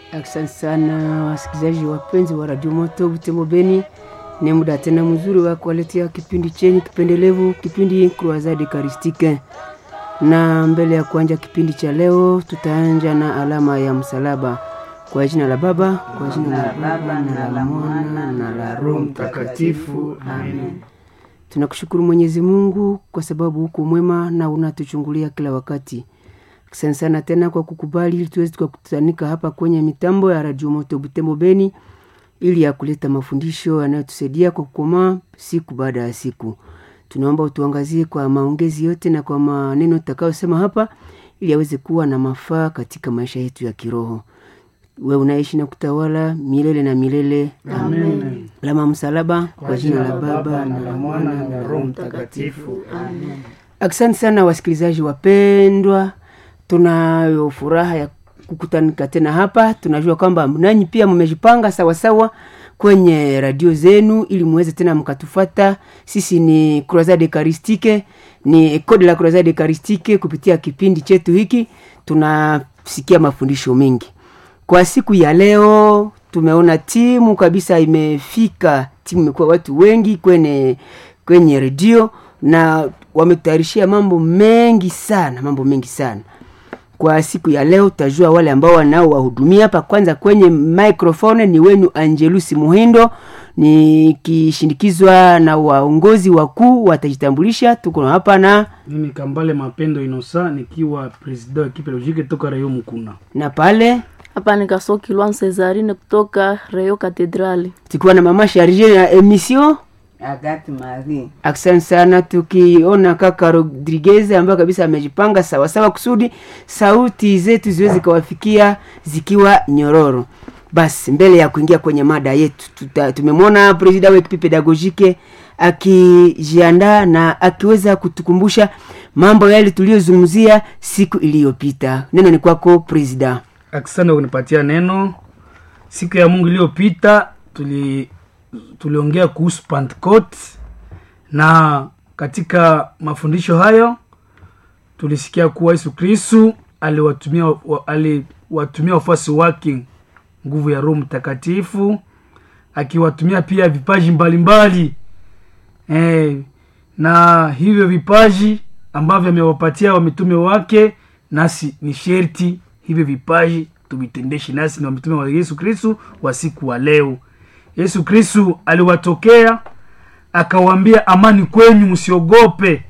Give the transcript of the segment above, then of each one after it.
Asante sana wasikilizaji wapenzi wa Radio Moto Butembo Beni, ni muda tena mzuri wa kuwaletea kipindi chenye kipendelevu, kipindi Croisade Eucharistique. Na mbele ya kuanja kipindi cha leo, tutaanja na alama ya msalaba. Kwa jina la Baba, kwa jina la Baba na la Mwana na la Roho Mtakatifu, amen. Tunakushukuru Mwenyezi Mungu kwa sababu huko mwema na unatuchungulia kila wakati. Asante sana tena kwa kukubali ili tuweze tukakutanika hapa kwenye mitambo ya Radio Moto Butembo Beni ili ya kuleta mafundisho yanayotusaidia kwa kukomaa siku baada ya siku. Tunaomba utuangazie kwa maongezi yote na kwa maneno tutakayosema hapa ili yaweze kuwa na mafaa katika maisha yetu ya kiroho. We unaishi na kutawala milele na milele. Amen. Lama msalaba Kwa jina la Baba na la Mwana na la Roho Mtakatifu. Amen. Asante sana wasikilizaji wapendwa, tunayo furaha ya kukutanika tena hapa. Tunajua kwamba nanyi pia mmejipanga sawasawa kwenye radio zenu ili muweze tena mkatufata. Sisi ni Croisade Eucharistique, ni Code la Croisade Eucharistique. Kupitia kipindi chetu hiki tunasikia mafundisho mengi. Kwa siku ya leo tumeona timu kabisa imefika, timu imekuwa watu wengi kwenye kwenye redio na wametayarishia mambo mengi sana, mambo mengi sana. Kwa siku ya leo tutajua wale ambao wanaowahudumia hapa. Kwanza kwenye microphone ni wenu Angelusi Muhindo, nikishindikizwa na waongozi wakuu watajitambulisha. Tuko hapa na Mimi Kambale Mapendo Inosa nikiwa president wa ekipe logike toka Rayo Mukuna. na pale hapa ni Kasoki Lwan Cesarine kutoka Reyo Katedrali. tukiwa na mama Charge ya emission Agati Marie. Asante sana, tukiona kaka Rodriguez ambaye kabisa amejipanga sawasawa kusudi sauti zetu ziweze kawafikia zikiwa nyororo. Basi mbele ya kuingia kwenye mada yetu, tuta- tumemwona presida wa ekipi pedagogike akijiandaa na akiweza kutukumbusha mambo yale tuliyozungumzia siku iliyopita. Neno ni kwako presida. Asante kwa kunipatia neno. Siku ya Mungu iliyopita tuli tuliongea kuhusu Pentecost na katika mafundisho hayo tulisikia kuwa Yesu Kristu aliwatumia wa- aliwatumia wafuasi wake nguvu ya Roho Mtakatifu akiwatumia pia vipaji mbalimbali eh, na hivyo vipaji ambavyo amewapatia wamitume wake, nasi ni sherti hivyo vipaji tuvitendeshe nasi ni wamitume wa Yesu Kristu wa siku wa leo. Yesu Kristu aliwatokea akawaambia, amani kwenyu, msiogope,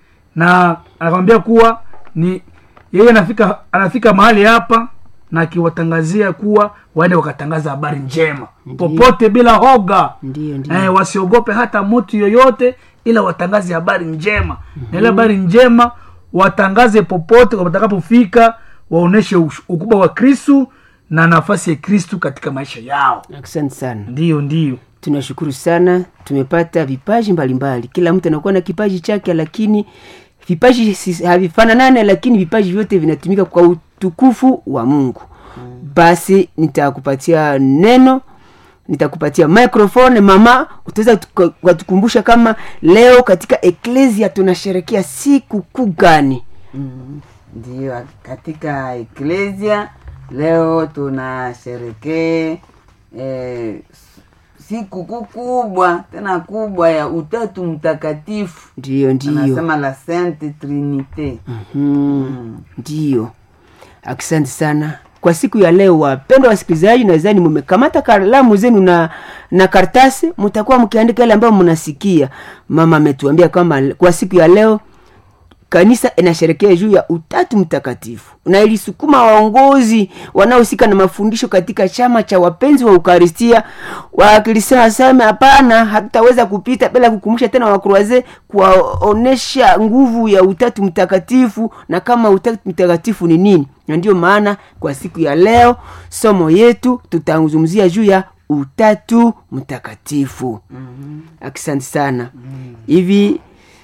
na akamwambia kuwa ni yeye anafika anafika mahali hapa na akiwatangazia kuwa waende wakatangaza habari njema popote bila hoga Ndiyo, ndiyo. eh, wasiogope hata mtu yoyote ila watangaze habari njema na ile habari njema watangaze popote watakapofika waoneshe ush- ukubwa wa kristu na nafasi ya kristu katika maisha yao Asante sana. ndiyo ndiyo tunashukuru sana tumepata vipaji mbalimbali kila mtu anakuwa na kipaji chake lakini vipaji si- havifananane lakini vipaji vyote vinatumika kwa utukufu wa mungu basi nitakupatia neno nitakupatia microphone mama utaweza tuka- ukatukumbusha kama leo katika eklesia tunasherekea siku kuu gani Mm, Ndiyo, katika eklesia leo tunasherekee eh, siku kuu kubwa tena kubwa ya utatu mtakatifu ndiyo ndiyo anasema la Sainte Trinite. Mhm. ndiyo asante sana kwa siku ya leo wapendwa wasikilizaji nadhani mumekamata kalamu zenu na na kartasi mtakuwa mkiandika yale ambayo mnasikia mama ametuambia kwamba kwa siku ya leo kanisa inasherekea juu ya utatu mtakatifu na ilisukuma waongozi wanaohusika na mafundisho katika chama cha wapenzi wa ukaristia wakilisema seme hapana hatutaweza kupita bila kukumbusha tena wakruaze kuwaonesha nguvu ya utatu mtakatifu na kama utatu mtakatifu ni nini na ndiyo maana kwa siku ya leo somo yetu tutazungumzia juu ya utatu mtakatifu mm-hmm. asante sana hivi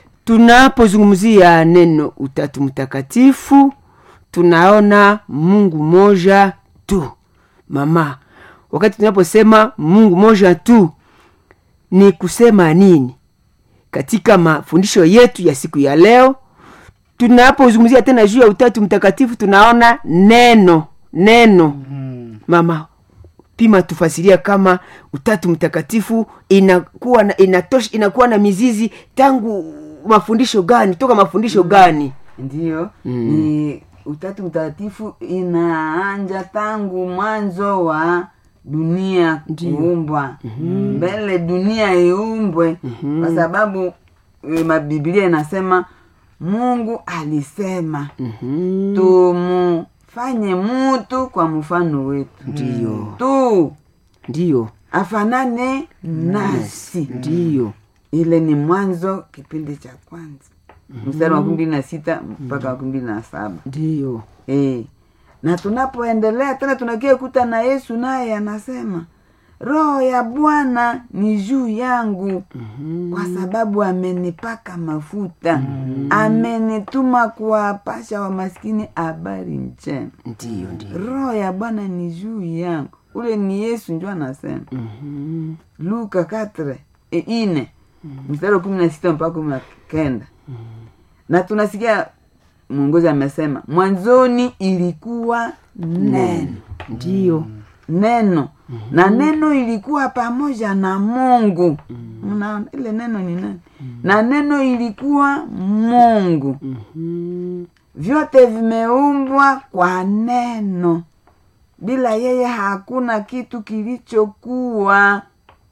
tunapozungumzia neno utatu mtakatifu tunaona mungu moja tu mama wakati tunaposema mungu moja tu ni kusema nini katika mafundisho yetu ya siku ya leo tunapozungumzia tena juu ya utatu mtakatifu tunaona neno neno mm. mama pima tufasiria kama utatu mtakatifu inakuwa na, inatosh, inakuwa na mizizi tangu mafundisho gani toka mafundisho gani ndiyo ni utatu mtakatifu inaanja tangu mwanzo wa dunia kuumbwa mbele dunia iumbwe kwa sababu e, mabibilia inasema mungu alisema Mhm. tumufanye mutu kwa mfano wetu ndiyo tu ndiyo afanane nasi ndiyo ile ni mwanzo kipindi cha kwanza mstari wa kumi mbili na sita mpaka wa kumi mbili na saba ndiyo e. na tunapoendelea tena tunakia kuta na yesu naye anasema roho ya bwana ni juu yangu kwa sababu amenipaka mafuta amenituma kuwapasha wamaskini habari njema ndiyo ndiyo roho ya bwana ni juu yangu ule ni yesu njo anasema Mhm. luka katre e ine mstari wa kumi na sita mpaka kumi na kenda na tunasikia mwongozi amesema mwanzoni ilikuwa neno ndiyo neno na neno ilikuwa pamoja na mungu mnaona ile neno ni nani na neno ilikuwa mungu Mhm. vyote vimeumbwa kwa neno bila yeye hakuna kitu kilichokuwa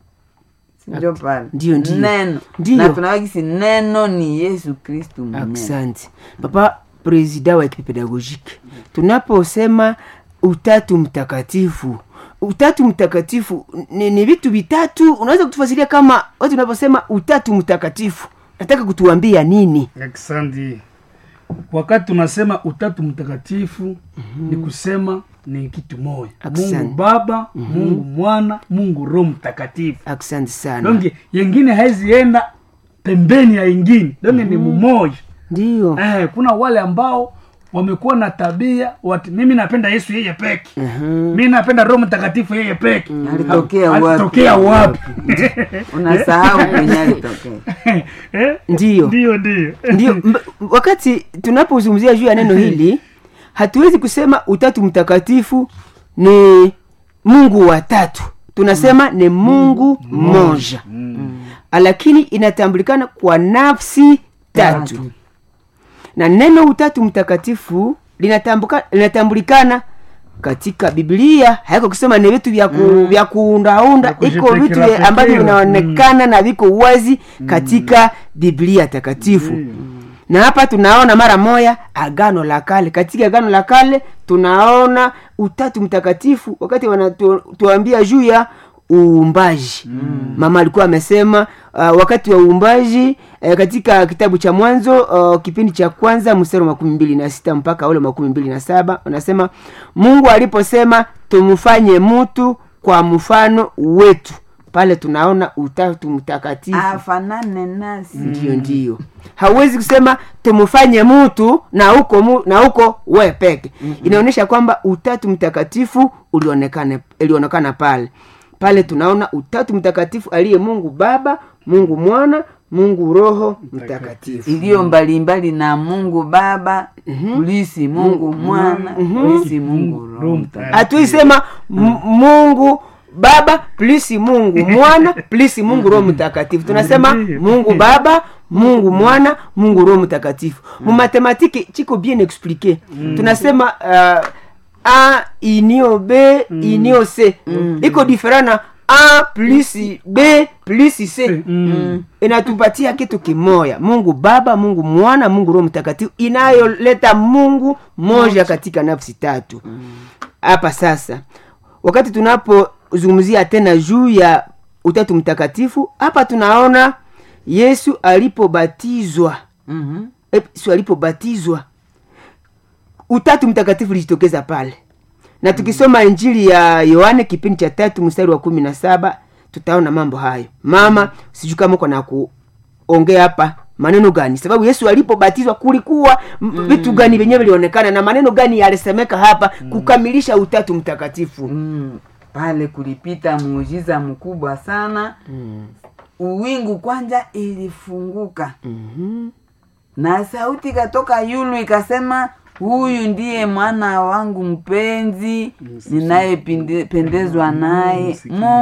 sinjo pale Ndiyo, ndiyo. neno Ndiyo. na tunawakisi neno ni yesu kristu mwenyewe asante papa presida wa ekipe pedagogike tunaposema utatu mtakatifu utatu mtakatifu ni, ni vitu vitatu unaweza kutufasiria kama watu unaposema utatu mtakatifu nataka kutuambia nini Asante. Wakati tunasema utatu mtakatifu ni kusema ni kitu moja, Asante. Mungu Baba, Mungu Mwana, Mungu Roho Mtakatifu. asante sana Donge yengine haizienda pembeni ya ingine, donge ni mumoja. ndiyo Eh, kuna wale ambao wamekuwa na tabia wati, mimi napenda Yesu yeye peke mi napenda Roho Mtakatifu yeye peke Alitokea Ha- wapi? alitokea wapi? unasahau kwenye alitokea Eh? Ndiyo. ndio ndio ndio mb- wakati tunapozungumzia juu ya neno hili hatuwezi kusema utatu mtakatifu ni mungu watatu tunasema ni mungu mmoja lakini inatambulikana kwa nafsi tatu na neno utatu mtakatifu linatambuka- linatambulikana katika biblia haiko kusema ni vitu vya ku, vya kuundaunda Vya iko vitu kujipekera vya- ambavyo pekera. vinaonekana na viko wazi katika biblia takatifu na hapa tunaona mara moya agano la kale katika agano la kale tunaona utatu mtakatifu wakati wanatuambia juu ya uumbaji mm. mama alikuwa amesema uh, wakati wa uumbaji uh, katika kitabu cha mwanzo uh, kipindi cha kwanza mstari wa makumi mbili na sita mpaka ule makumi mbili na saba anasema mungu aliposema tumfanye mtu kwa mfano wetu pale tunaona utatu mtakatifu afanane nasi ndio ndio hauwezi kusema tumfanye mtu na huko mu, na huko we peke inaonyesha kwamba utatu mtakatifu ulionekana ilionekana pale pale tunaona utatu mtakatifu aliye mungu baba mungu mwana mungu roho mtakatifu iliyo mbalimbali na mungu baba kulisi mungu mwana kulisi mungu Roho roho Mtakatifu. hatuisema m- mungu baba plisi mungu mwana plisi mungu roho mtakatifu tunasema Ndiyo. mungu baba mungu mwana mungu roho mtakatifu mumathematike chiko bien expliqué tunasema uh, a inio b inio c iko diferent na a plus b plus c Mm. inatupatia kitu kimoya mungu baba mungu mwana mungu roho mtakatifu inayoleta mungu moja katika nafsi tatu hapa sasa wakati tunapozungumzia tena juu ya utatu mtakatifu hapa tunaona yesu alipobatizwa Mhm. yesu alipobatizwa utatu mtakatifu ulijitokeza pale na tukisoma injili ya yohane kipindi cha tatu mstari wa kumi na saba tutaona mambo hayo mama sijui kama uko na kuongea hapa maneno gani sababu yesu alipobatizwa kulikuwa m- vitu gani vyenyewe vilionekana na maneno gani yalisemeka hapa kukamilisha utatu mtakatifu Mm. pale kulipita muujiza mkubwa sana uwingu kwanja ilifunguka Mhm. na sauti ikatoka yulu ikasema huyu ndiye mwana wangu mpenzi ninayependezwa naye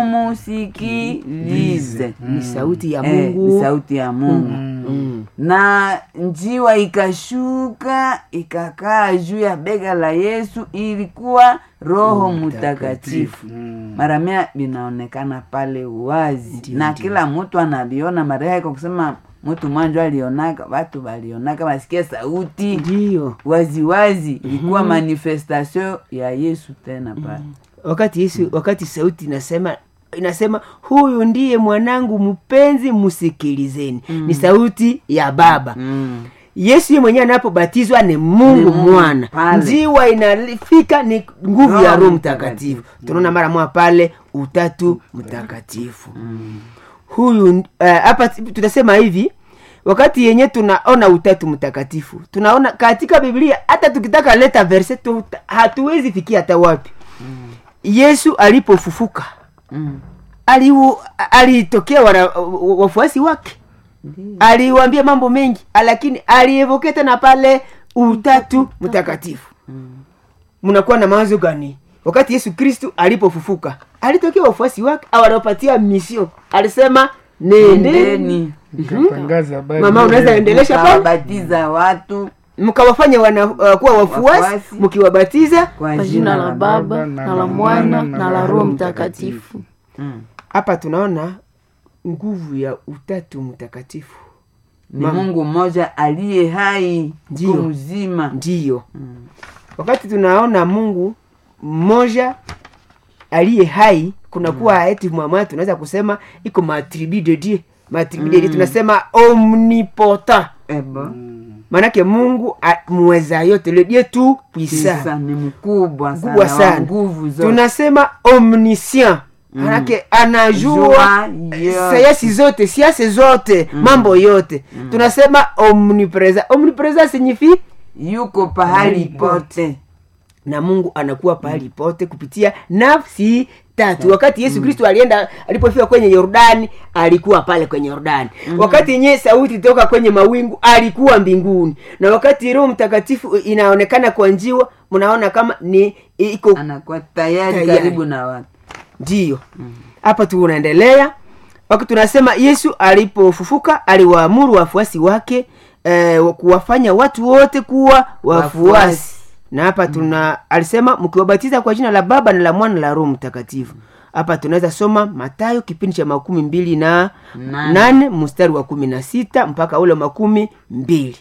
mumusikilize ni sauti ya Eh, ni mungu sauti ya mungu Mm. na njiwa ikashuka ikakaa juu ya bega la yesu ilikuwa roho mtakatifu mara mia vinaonekana pale wazi na kila mtu analiona mara yake kusema mtu mwanjo alionaka watu walionaka wasikia sauti ndiyo wazi wazi ilikuwa manifestation ya yesu tena pale wakati yesu wakati sauti inasema inasema huyu ndiye mwanangu mpenzi msikilizeni ni sauti ya baba mm. yesu ye mwenyewe anapobatizwa ni mungu Ni Mungu, mwana pale. njiwa inafika ni nguvu ya Roho roho Mtakatifu. mtakatifu tunaona mara moja pale utatu mtakatifu huyu eh, hapa tunasema hivi wakati yenye tunaona utatu mtakatifu tunaona katika biblia hata tukitaka leta verse tu, hatuwezi fikia hata wapi yesu alipofufuka Mm. aliu- alitokea wana- wafuasi wake aliwaambia mambo mengi lakini alievoke tena pale utatu mtakatifu mnakuwa na mawazo gani wakati yesu kristu alipofufuka alitokea wafuasi wake awanapatia misio alisema nendeni Ndeni Katangaza habari mama unaweza njema. endelesha pale mkawabatiza watu mkawafanya wana uh, kuwa wafuasi Wafuasi. mkiwabatiza kwa kwa jina la baba na la mwana na la roho mtakatifu Mm. hapa tunaona nguvu ya utatu mtakatifu ni mungu mmoja aliye hai Ndiyo. siku mzima ndiyo wakati tunaona mungu mmoja aliye hai kunakuwa mm. eti mwamwa tunaweza kusema iko matribu de dieu matribu de dieu tunasema omnipotent ebo maanake mungu a- muweza yote le dieu tu puissant Kisa ni mkubwa kubwa sana wa sana nguvu zote tunasema omniscient manake anajua Jua yote. sayansi zote siasa zote mambo yote tunasema omnipresent omnipresent signifie yuko pahali pote na mungu anakuwa pahali pote kupitia nafsi tatu wakati yesu kristo alienda alipofika kwenye yordani alikuwa pale kwenye yordani wakati yenyewe sauti toka kwenye mawingu alikuwa mbinguni na wakati roho mtakatifu inaonekana kwa njiwa mnaona kama ni iko anakuwa tayari Tayari. karibu na watu ndiyo hapa tu unaendelea wakati tunasema yesu alipofufuka aliwaamuru wafuasi wake eh, wa- kuwafanya watu wote kuwa wafuasi Wafuasi. na hapa tuna alisema mkiwabatiza kwa jina la baba na la mwana na la roho mtakatifu hapa tunaweza soma matayo kipindi cha makumi mbili na Nane. nane mstari wa kumi na sita mpaka ule makumi mbili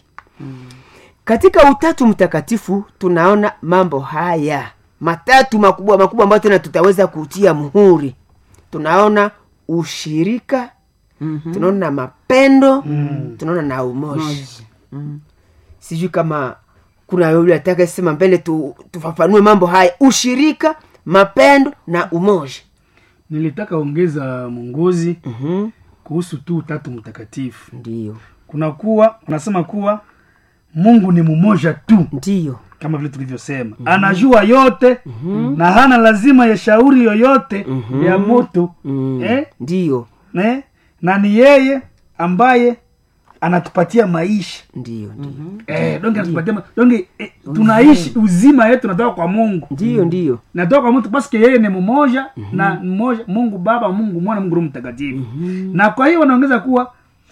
katika utatu mtakatifu tunaona mambo haya matatu makubwa makubwa ambayo tena tutaweza kutia muhuri tunaona ushirika Mhm. tunaona mapendo tunaona na umoja Mm. sijui kama kuna yule ataka sema mbele tu, tufafanue mambo haya ushirika mapendo na umoja nilitaka ongeza mwongozi mm-hmm. kuhusu tu utatu mtakatifu ndiyo kuna kuwa unasema kuwa mungu ni mmoja tu ndiyo kama vile tulivyosema mm-hmm. anajua yote mm-hmm. na hana lazima ya shauri yoyote mm-hmm. ya moto mm. eh? ndiyo eh? na ni yeye ambaye anatupatia maisha ndiyo ndiyo eh, donge anatupatia ma- donge eh, tunaishi uzima yetu natoka kwa mungu ndiyo ndiyo natoka kwa mtu paske yeye ni mmoja na mmoja mungu baba mungu mwana mungu roho mtakatifu na kwa hiyo wanaongeza kuwa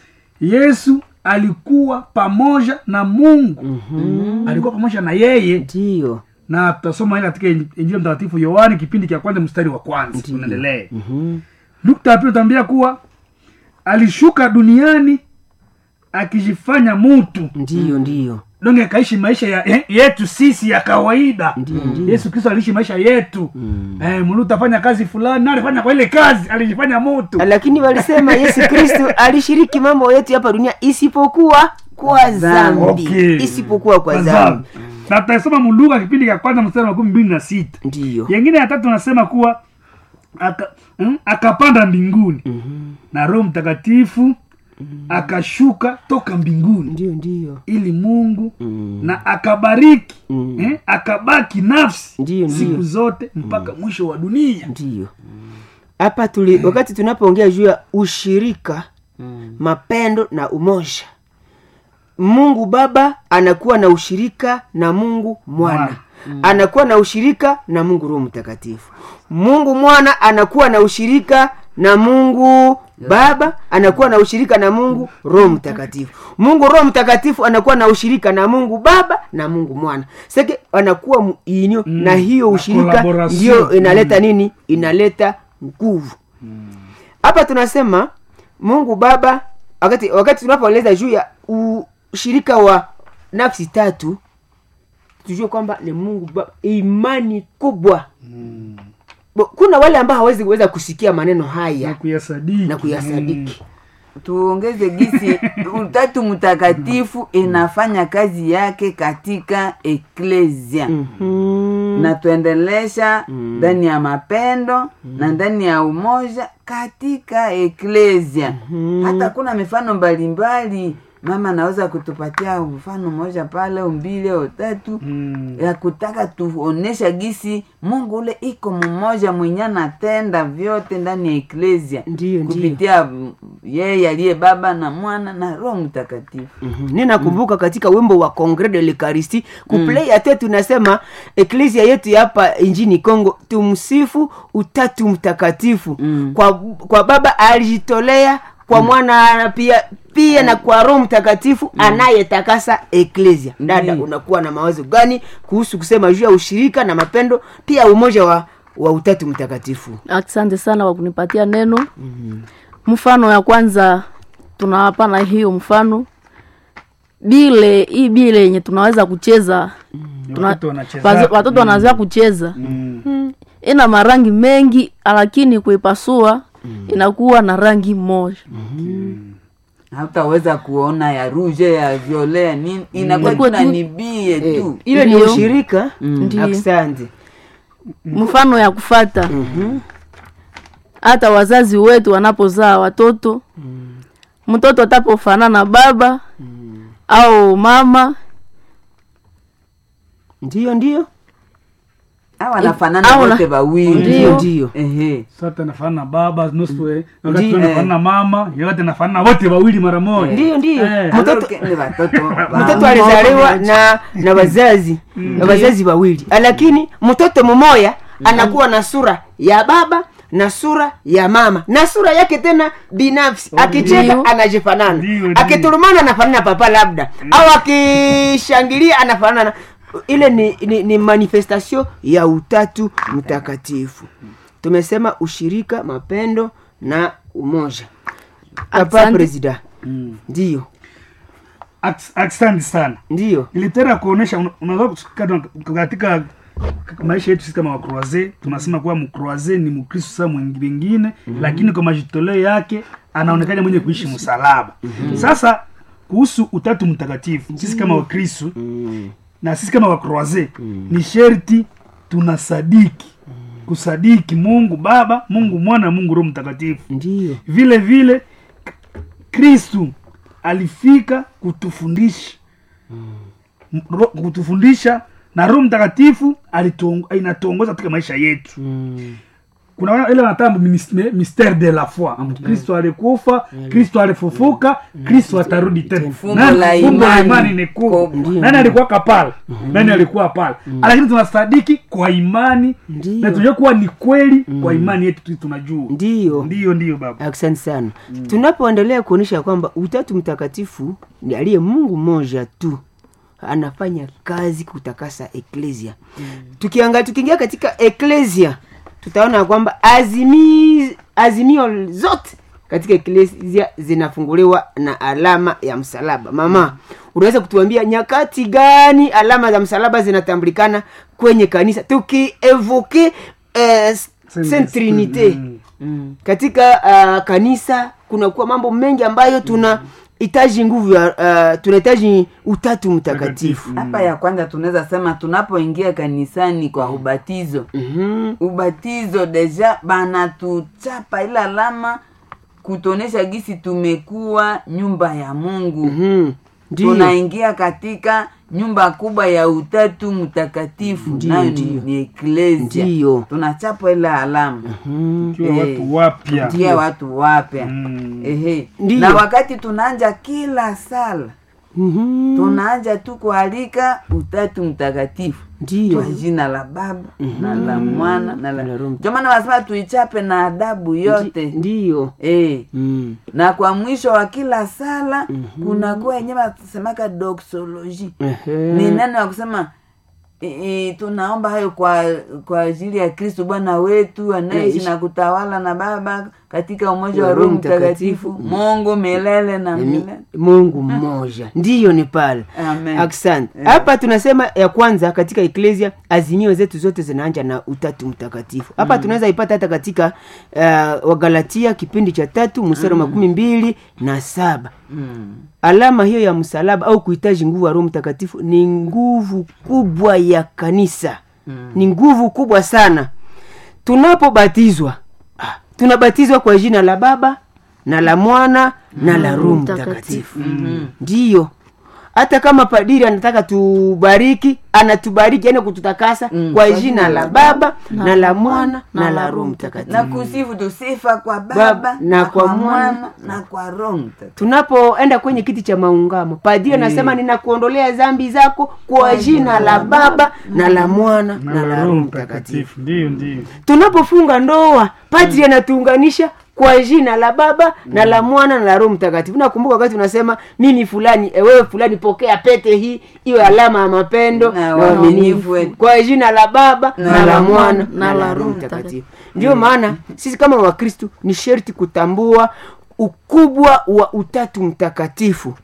yesu alikuwa pamoja na mungu alikuwa pamoja na yeye ndiyo na tutasoma ile katika Inji- injili ya mtakatifu yohani kipindi cha kwanza mstari wa kwanza tunaendelee Mhm. nukta ya pili utaambia kuwa alishuka duniani akijifanya mutu ndiyo ndiyo donge akaishi maisha ya, eh, yetu sisi ya kawaida yesu kristo aliishi maisha yetu mm. eh, mulu utafanya kazi fulani na alifanya kwa ile kazi alijifanya mutu lakini walisema yesu kristu alishiriki mambo yetu hapa dunia isipokuwa kwa zambi Okay. isipokuwa kwa Kwa zambi zambi. na tutasoma muluka kipindi cha kwanza mstari wa makumi mbili na sita ndiyo yengine ya tatu nasema kuwa aka, mm, akapanda mbinguni Mhm. na roho mtakatifu akashuka toka mbinguni ndiyo ndiyo ili mungu Mm. na akabariki Mm. eh, akabaki nafsi Ndiyo, siku ndiyo. zote mpaka mwisho wa dunia ndiyo hapa tuli wakati tunapoongea juu ya ushirika Mm. mapendo na umoja mungu baba anakuwa na ushirika na mungu mwana Mwana. anakuwa na ushirika na mungu roho mtakatifu mungu mwana anakuwa na ushirika na mungu baba anakuwa na ushirika na mungu roho mtakatifu mungu roho mtakatifu anakuwa na ushirika na mungu baba na mungu mwana seke anakuwa muinio Mm, na hiyo na ushirika collaboration. ndio inaleta nini inaleta nguvu hapa tunasema mungu baba wakati wakati tunapoeleza juu ya ushirika wa nafsi tatu tujue kwamba ni mungu baba imani kubwa Bo, kuna wale ambao hawezi kuweza kusikia maneno na haya kuyasadiki na kuyasadiki tuongeze gisi utatu mtakatifu inafanya kazi yake katika eklesia Mhm. na tuendelesha ndani ya mapendo na ndani ya umoja katika eklesia hata kuna mifano mbalimbali mama anaweza kutupatia mfano mmoja pale au mbili au tatu Mm. ya kutaka tuonesha gisi mungu ule iko mmoja mwenye anatenda vyote ndani ya eklesia Ndiyo, ndiyo. kupitia mm, yeye aliye baba na mwana na roho mtakatifu Mhm. ninakumbuka katika wimbo wa congre de l'eucharistie kuplay ate tunasema eklesia yetu ya hapa injini congo tumsifu utatu mtakatifu Mm. kwa, kwa baba alijitolea kwa mwana pia pia na kwa roho mtakatifu anayetakasa eklesia dada Ndiyo. unakuwa na mawazo gani kuhusu kusema juu ya ushirika na mapendo pia umoja wa, wa utatu mtakatifu asante sana kwa kunipatia neno mfano ya kwanza tunawapana hiyo mfano bile hii bile yenye tunaweza kucheza tuna- Watoto wanacheza. wazo- watoto wanazoea kucheza Mm. ina marangi mengi lakini kuipasua inakuwa na rangi moja hautaweza kuona ya ruje ya viole ya nini inakuwa Inakuwa tu na tu- nibie Eh, tu ile ni Ndiyo. ushirika Ndiyo. asante mfano ya kufata Mhm. hata wazazi wetu wanapozaa watoto mtoto atapofanana na baba au mama ndiyo ndiyo au wanafanana au na- wote wawili ndiyo ndiyo Ehe. sasa anafanana na baba nusu eh, wakati Ndiyo. anafanana na mama yote anafanana wote wawili mara moja ndiyo ndiyo Eh. mtoto Alors que ni watoto wa- mtoto alizaliwa na na wazazi na wazazi wawili lakini mtoto mmoya anakuwa na sura ya baba na sura ya mama na sura yake tena binafsi akicheka Ndiyo. anajifanana Ndiyo, ndiyo. akiturumana anafanana na papa labda au akishangilia anafanana na ile ni, ni, ni manifestation ya utatu mtakatifu tumesema ushirika mapendo na umoja papa Asante. presida Mm. ndiyo Aks- asante sana ndiyo ilitera kuonesha una- unaweza kusikata katika maisha yetu sisi kama wakroaze tunasema kuwa mkroaze ni mkristo saa mwingine lakini kwa majitoleo yake anaonekana mwenye kuishi msalaba sasa kuhusu utatu mtakatifu sisi kama wakristo na sisi kama wakroaze ni sherti tunasadiki kusadiki mungu baba mungu mwana mungu roho mtakatifu ndiyo vile vile kristu alifika kutufundisha Ro- kutufundisha na roho mtakatifu alituong- inatuongoza katika maisha yetu Mm. kuna wana- ile wanatamba mystère de la foi Ambu kristo alikufa kristo alifufuka kristo atarudi tena Fumbo Nani- la fumbo la imani. imani ni kubwa Kubwa. nani alikuwa pale nani alikuwa pale lakini tunasadiki kwa imani Ndiyo. na tunajua kuwa ni kweli kwa imani yetu tu tunajua ndiyo ndiyo ndiyo baba asante sana tunapoendelea kuonyesha kwamba utatu mtakatifu ni aliye mungu mmoja tu anafanya kazi kutakasa eklesia tukianga tukiingia katika eklesia tutaona kwamba azimi, azimio zote katika eklesia zinafunguliwa na alama ya msalaba mama unaweza kutuambia nyakati gani alama za msalaba zinatambulikana kwenye kanisa tukievoke eh, Saint Trinite Mm. Mm. katika uh, kanisa kunakuwa mambo mengi ambayo tuna hitaji nguvu ya uh, tunahitaji utatu mtakatifu hapa ya kwanza tunaweza sema tunapoingia kanisani kwa ubatizo Mhm. ubatizo deja banatuchapa ile alama kutuonesha gisi tumekuwa nyumba ya mungu Mhm. Ndiyo. tunaingia katika nyumba kubwa ya utatu mtakatifu Ndiyo, nayo ni, ndiyo. ni eklesia Ndiyo. tunachapa ile alama Mhm. tukiwa Eh, watu wapya tia watu wapya Mm. ehe Ndiyo. na wakati tunaanja kila sala Mhm. tunaanja tu kualika utatu mtakatifu Ndiyo. kwa jina la baba na la mwana na Na la Roho ndio maana wanasema tuichape na adabu yote ndiyo eh mm. na kwa mwisho wa kila sala kunakuwa yenyewe wanasemaka doxology Ehe. ni neno ya kusema e, e, tunaomba hayo kwa kwa ajili ya kristo bwana wetu anaishi Naishi. na kutawala na baba katika umoja Wa wa Roho roho mtakatifu Mtakatifu. mungu milele na Ni milele mungu mmoja ndiyo ni pale Amen. asante hapa tunasema ya kwanza katika eklesia azimio zetu zote zinaanja na utatu mtakatifu hapa tunaweza ipata hata katika uh, wagalatia kipindi cha tatu mstari wa makumi mbili na saba mm. alama hiyo ya msalaba au kuhitaji nguvu ya roho mtakatifu ni nguvu kubwa ya kanisa Mm. ni nguvu kubwa sana tunapobatizwa ah, tunabatizwa kwa jina la baba na la mwana na la roho mtakatifu ndiyo hata kama padiri anataka tubariki anatubariki yani kututakasa kwa jina la baba na la mwana na la roho mtakatifu na kusifu tusifa kwa baba, Baba, na kwa mwana na kwa roho mtakatifu tunapoenda kwenye kiti cha maungamo padri anasema ninakuondolea dhambi zako kwa jina la baba na la mwana na la roho mtakatifu ndio ndio tunapofunga ndoa padri anatuunganisha kwa jina la baba na la mwana na la roho mtakatifu nakumbuka wakati unasema mimi fulani e, wewe fulani pokea pete hii iwe alama ya mapendo Na na uaminifu uaminifu wetu. kwa jina la baba na, la mwana na na la la roho Roho mtakatifu ndio maana sisi kama wakristu ni sherti kutambua ukubwa wa utatu mtakatifu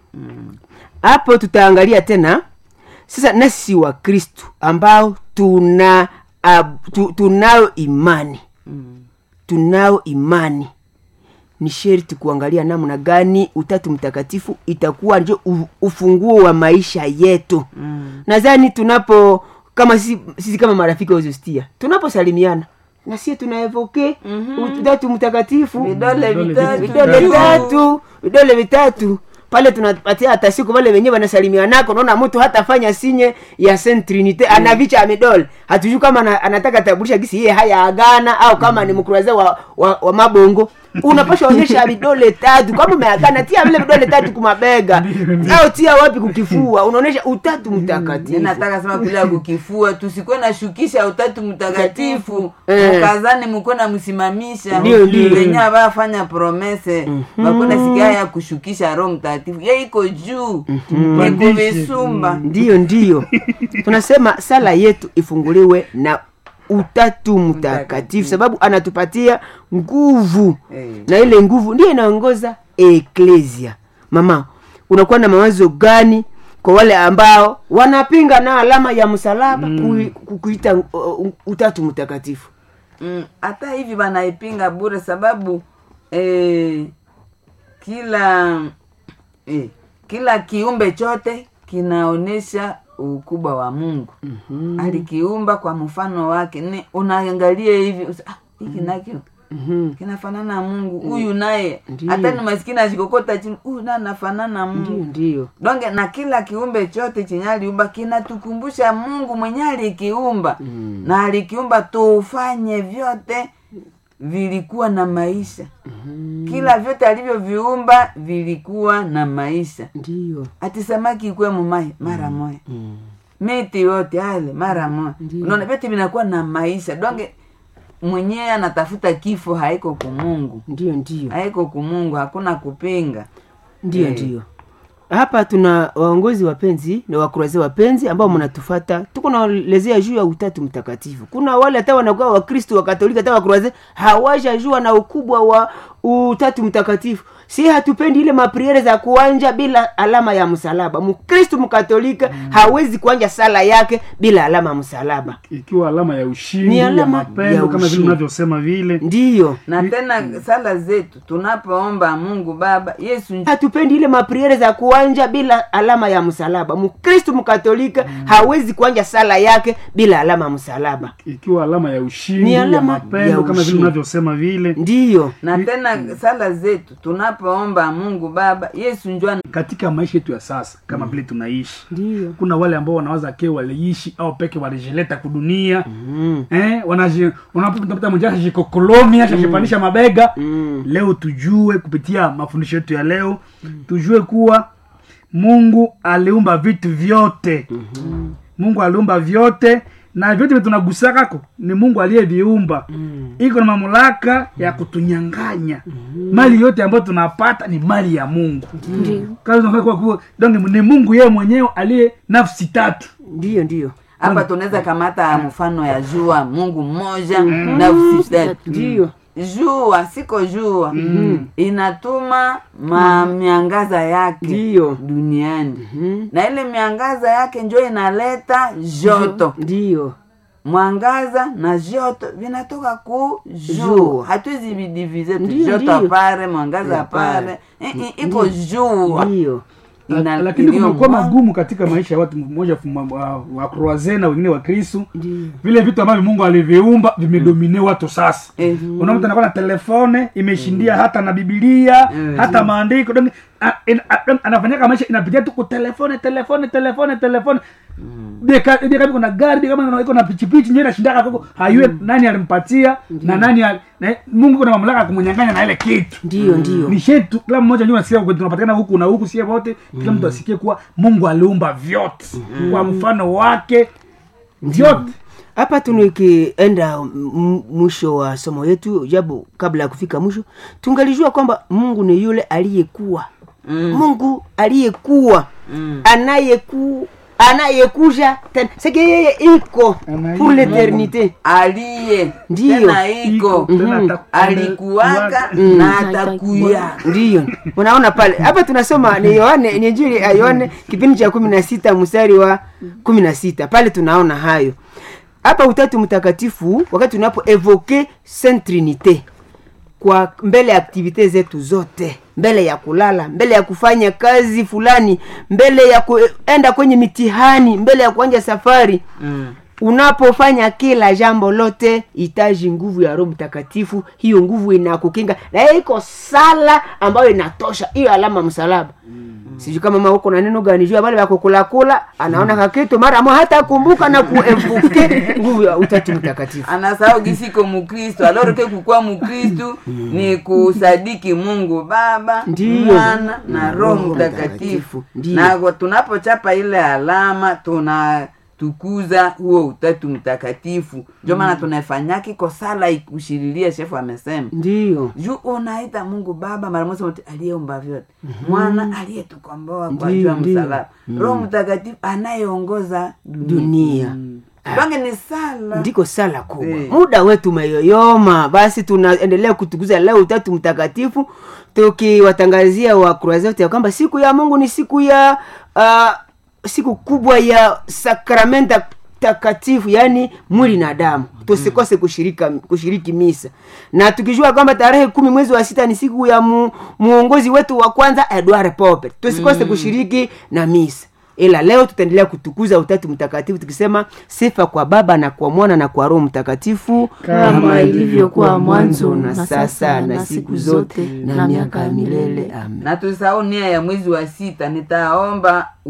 hapo tutaangalia tena sasa nasi wa kristu ambao tuna ab, tu, tunayo imani tunao imani ni sherti kuangalia namna gani utatu mtakatifu itakuwa ndio u- ufunguo wa maisha yetu mm. nadhani tunapo kama sisi, sisi kama marafiki wa uzustia tunaposalimiana na sie tunaevoke mm-hmm. utatu mtakatifu vidole vitatu vidole juu. vitatu vidole vitatu pale tunapatia hata siku wale wenyewe wanasalimianako naona mtu hatafanya sinye ya Saint Trinite anavicha amidole hatujui kama ana- anataka tabulisha gisi yeye haya agana au kama ni mkuraze wa, wa, wa mabongo unapasha onyesha vidole tatu kama umeagana tia vile vidole tatu kumabega au tia wapi kukifua unaonyesha utatu mtakatifu nataka sema bila kukifua tusikuwe na shukisha utatu mtakatifu Eh. mukazani mukuwe na msimamisha Ndio, ndio. venye abafanya promese bakuna sikia ya kushukisha roho mtakatifu ye iko juu iko visumba ndiyo ndiyo tunasema sala yetu ifunguliwe na utatu mtakatifu sababu anatupatia nguvu Eh. na ile nguvu ndiyo inaongoza eklesia mama unakuwa na mawazo gani kwa wale ambao wanapinga na alama ya msalaba kui- ku- kuita uh, uh, utatu mtakatifu Mm, hata hivi wanaipinga bure sababu eh, kila eh, kila kiumbe chote kinaonyesha ukubwa wa mungu mm-hmm. alikiumba kwa mfano wake ni unaangalia hivi usa- ah, hiki nakyo Mhm. kinafanana na mungu huyu naye Ndiyo. hata ni maskini ashikokota chini huyu naye anafanana na ndiyo mungu ndiyo donge na kila kiumbe chote chenye aliumba kinatukumbusha mungu mwenye alikiumba mm. na alikiumba tufanye vyote vilikuwa na maisha mm. kila vyote alivyoviumba vilikuwa na maisha ndiyo ati samaki ikwe mumai mara moya mm. miti yote ale mara moya Ndiyo. unaona vyote vinakuwa na maisha donge mwenyewe anatafuta kifo haiko kumungu ndiyo ndiyo haiko kumungu hakuna kupinga ndiyo Eh. ndiyo hapa tuna waongozi wapenzi na wakurazi wapenzi ambao mnatufata tuko naelezea juu ya utatu mtakatifu kuna wale hata wanakuwa wakristo wakatolika hata wakurazi hawajajua na ukubwa wa utatu mtakatifu si hatupendi ile mapriere za kuanja bila alama ya msalaba mkristo mkatolika hawezi kuanja sala yake bila alama ya msalaba ikiwa alama ya ushindi Ni ya alama mapendo ya kama vile ushindi. unavyosema vile ndiyo na tena sala zetu tunapoomba mungu baba yesu hatupendi ile mapriere za kuanja bila alama ya msalaba mkristo mkatolika hawezi kuanja sala yake bila alama ya msalaba ikiwa alama ya ushindi Ni ya alama mapendo ya kama vile ushindi. unavyosema vile ndiyo na tena sala zetu tunapoomba mungu baba yesu njua katika maisha yetu ya sasa kama vile tunaishi ndiyo kuna wale ambao wanawaza ke waliishi au peke walijileta kudunia mm. eh, wanaji- unapopita mmoja ashajikokolomi ashajipandisha mabega Mm. leo tujue kupitia mafundisho yetu ya leo tujue kuwa mungu aliumba vitu vyote mungu aliumba vyote na vyote vile tunagusakako ni mungu aliyeviumba iko na mamlaka ya kutunyanganya mali yote ambayo tunapata ni mali ya mungu ndio Kazi tunafanya kwa kuwa- donc ni mungu yeye mwenyewe aliye nafsi tatu ndiyo ndiyo hapa tunaweza kamata mfano ya jua mungu mmoja nafsi tatu ndiyo jua siko jua inatuma ma miangaza yake ndiyo duniani na ile miangaza yake njo inaleta joto ndiyo mwangaza na joto vinatoka ku Jua. jua hatuwezi vidivize tu Ndiyo, joto ndiyo. apare mwangaza Apare. apare Eh, eh, iko jua ndiyo Ina- lakini iliyo kumekuwa mwa- magumu katika maisha ya watu mmoja fu- wa, wa kroaze na wengine wa kristu ndiyo vile vitu ambavyo mungu aliviumba vimedomine watu sasa Eh. unakuta anakuwa na telefone imeshindia hata na bibilia hata maandiko Donc, a- in- a- anafanyaka maisha inapitia tu kutelefone telefone telefone telefone Bia bia kama kuna gari bia kama iko na pichipichi nyewe inashindaka koko hayue nani alimpatia na nani ali- na mungu kuna mamlaka ya kumnyang'anya na ile kitu ndiyo ndiyo ni shetu kila mmoja njua nasikia kwetu tunapatikana huku na huku sie wote kila mtu asikie kuwa mungu aliumba vyote kwa mfano wake vyote hapa tunikienda m- mwisho wa somo yetu japo kabla ya kufika mwisho tungalijua kwamba mungu ni yule aliyekuwa mm. mungu aliyekuwa mm. anayeku anayekuja tena seke yeye iko Anaye- pour l'éternité aliye Ndiyo. tena iko Tena ata- alikuwaka Mm. na atakuya ndiyo unaona pale hapa tunasoma ni yohane ni injili ya yohane kipindi cha kumi na sita mstari wa kumi na sita pale tunaona hayo hapa utatu mtakatifu wakati tunapo evoke saint trinité kwa mbele ya aktivite zetu zote mbele ya kulala mbele ya kufanya kazi fulani mbele ya kuenda kwenye mitihani mbele ya kuanja safari mm. unapofanya kila jambo lote hitaji nguvu ya roho mtakatifu hiyo nguvu inakukinga na hiyo iko sala ambayo inatosha hiyo alama msalaba sijui kama mama uko na neno gani juu ya wale wakukulakula anaona kakitu mara mo hata kumbuka na kuevuke nguvu ya utatu mtakatifu anasahau gisiko mukristu aloroke kukuwa mukristu ni kusadiki mungu baba Ndiyo. mwana na roho Roho mtakatifu Mtakatifu. Ndiyo. na kwa tunapochapa ile alama tunatukuza huo utatu mtakatifu ndio maana tunaifanyaki ko sala ikushirilia shefu amesema ndiyo juu unaita mungu baba mara moja wote aliyeumba vyote mwana aliyetukomboa kwa Ndiyo, juu ya ndiyo. msalaba roho mtakatifu anayeongoza dunia dunia bange ni sala ndiko sala kubwa Eh. muda wetu umeyoyoma basi tunaendelea kutukuza leo utatu mtakatifu tukiwatangazia wakroazi wote ya kwamba siku ya mungu ni siku ya uh, siku kubwa ya sakramenta takatifu yaani mwili na damu tusikose kushirika kushiriki misa na tukijua kwamba tarehe kumi mwezi wa sita ni siku ya mu, muongozi wetu wa kwanza edward pope tusikose kushiriki na misa ila leo tutaendelea kutukuza utatu mtakatifu tukisema sifa kwa baba na kwa mwana na kwa roho mtakatifu Kama ilivyokuwa mwanzo, na sasa na siku zote na miaka ya milele amen na tusahau nia ya mwezi wa sita nitaomba